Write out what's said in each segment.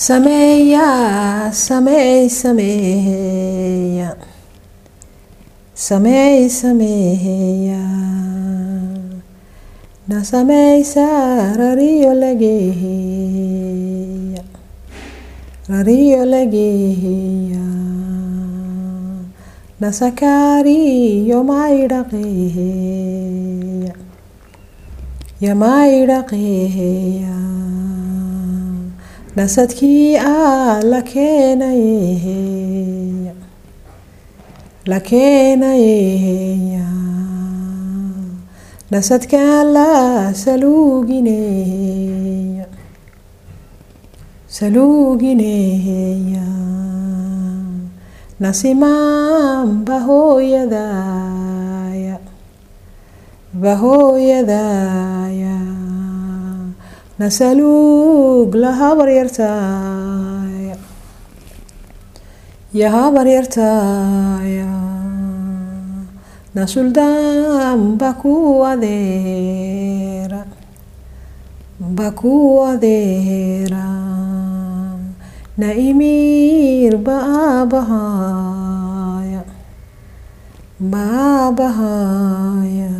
sameeya sameey sameeya sameey sameeya na sameysa rariyo lageeya rariyo lageeya na sakariyo maydhaqeeya yamaydhaqeeya nasadkii a la keenayeeya la keenayeeya nasadkaan la saluugineeya saluugineeya nasimaan bahooyadaaya bahooyadaaya nasaluug la habaryartaaya ya habaryartaaya na suldaan baku adeera baku adeera na imiir baabahaya baabahaya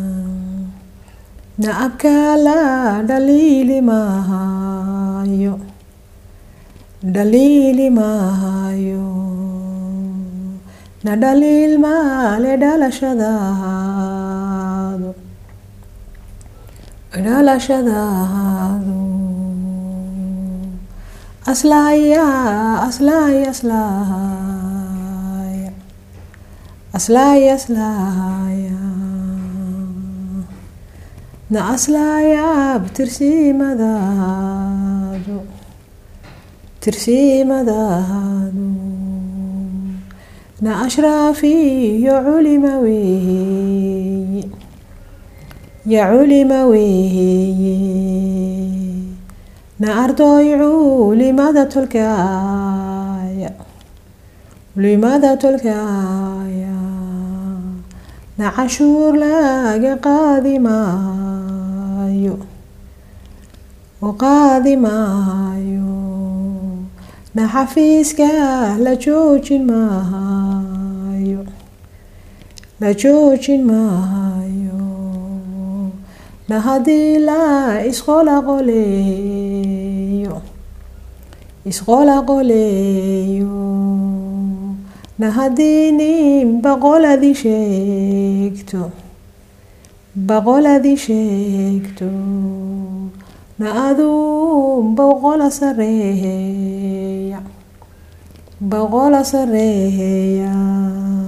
na abkala dhaliili maahayo dhaliili maahayo na dhaliil maale dhalashadaadu dhalashadaadu aslaaya aslaaya aslaaya aslaaya aslaaya na aslaaya tirsimadaadu tirsimadaadu na ashraafiyo culima weeye ya culima weeye na ardoy culimada tolkaaya culimada tolkaaya na cashuur laga qaadi maayo oo qaadi maayo na xafiiska la joojin maayo la joojin maayo na haddii la isqola qoleeyo isqola qoleeyo na haddii nin boqoladii sheegto boqoladii sheegto na aduun boqola sareeya boqola sareeya